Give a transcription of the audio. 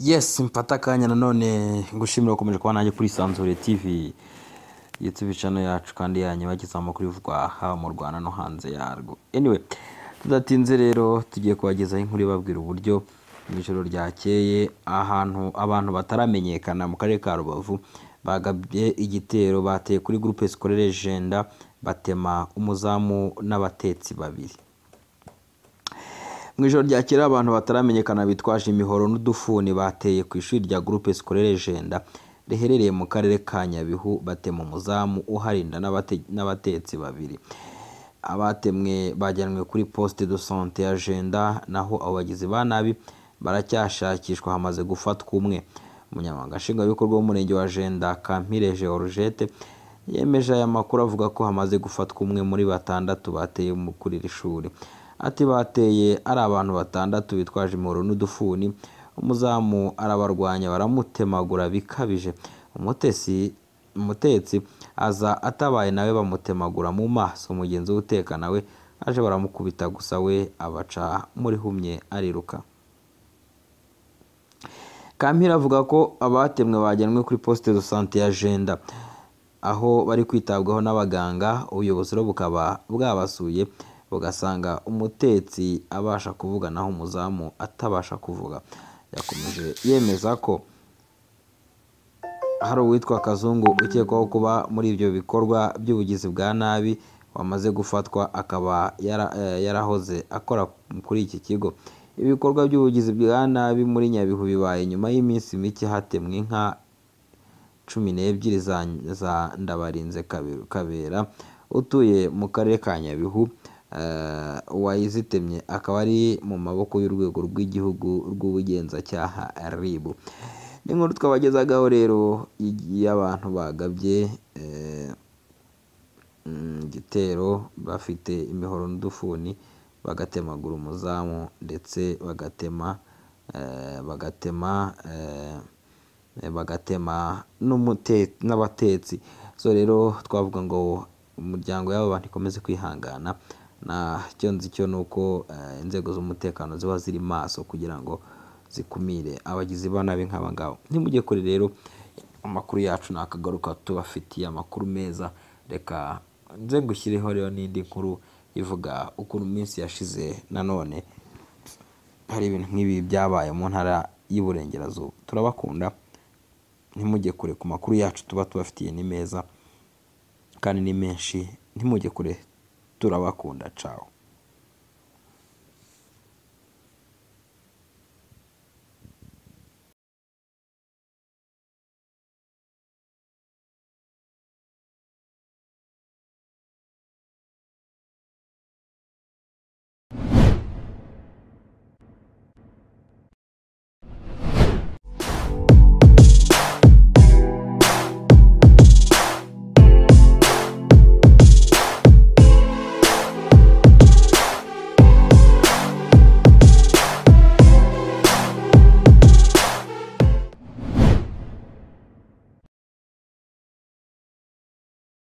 yesi mfata akanya nanone gushimira gukomeje kuba nanjye kuri sanzure tivi yutube cano yacu kandi yanyu bagize amakuru bivugwa haba mu rwanda no hanze yarwo anyway tudatinze rero tugiye kubagezaho inkuru ibabwira uburyo mu ijoro ryakeye ahantu abantu bataramenyekana mu karere ka rubavu bagabye igitero bateye kuri gurupe sikorere jenda batema umuzamu n'abatetsi babiri mu ijoro rya kera abantu bataramenyekana bitwaje imihoro n'udufuni bateye ku ishuri rya gurupe sikorere jenda riherereye mu karere ka nyabihu batema umuzamu uharinda n'abate- n'abatetsi babiri abatemwe bajyanwe kuri poste de sante ya jenda naho abo bagizi ba nabi baracyashakishwa hamaze gufatwa umwe umunyamabanga nshingwabikorwa w'umurenge wa jenda kampire georgette yemeje aya makuru avuga ko hamaze gufatwa umwe muri batandatu bateye mu- kuri iri shuri ati bateye ari abantu batandatu bitwaje imihoro n'udufuni umuzamu arabarwanya baramutemagura bikabije umutesi umutetsi aza atabaye nawe bamutemagura mu maso mugenzi we uteka nawe aje baramukubita gusa we abaca muri humye ariruka kampira avuga ko abatemwe bajyanwe kuri poste de sante ya jenda aho bari kwitabwaho n'abaganga ubuyobozi rero bukaba bwabasuye bugasanga umutetsi abasha kuvuga naho umuzamu atabasha kuvuga yakomeje yemeza ko hari uwitwa kazungu ukekwaho kuba muri ibyo bikorwa by'ubugizi bwa nabi wamaze gufatwa akaba yara- eh, yarahoze akora kuri iki kigo ibikorwa by'ubugizi bwa nabi muri nyabihu bibaye nyuma y'iminsi mike hatemwe inka cumi n'ebyiri za, za ndabarinze Kabe- kabera utuye mu karere ka nyabihu eh, uwayizitemye akaba ari mu maboko y'urwego rw'igihugu rw'ubugenzacyaha ribu ni inkuru twabagezagaho rero y'abantu bagabye eh, mm, igitero bafite imihoro n'udufuni bagatemagura umuzamu ndetse bagatema eh, bagatema eh, eh, bagatema n'umute- n'abatetsi so rero twavuga ngo umuryango y'abo bantu ikomeze kwihangana na cyo nzi cyo ni uko eh, inzego z'umutekano ziba ziri maso kugira ngo zikumire abagizi ba nabi nk'aba ngaba ntimujye kure rero amakuru yacu nakagaruka tubafitiye amakuru meza reka nze ngushyireho rero n'indi nkuru ivuga ukuntu iminsi yashize nanone hari ibintu nk'ibi byabaye mu ntara y'Iburengerazuba turabakunda ntimujye kure ku makuru yacu tuba tubafitiye ni meza kandi ni menshi ntimujye kure turabakunda cawo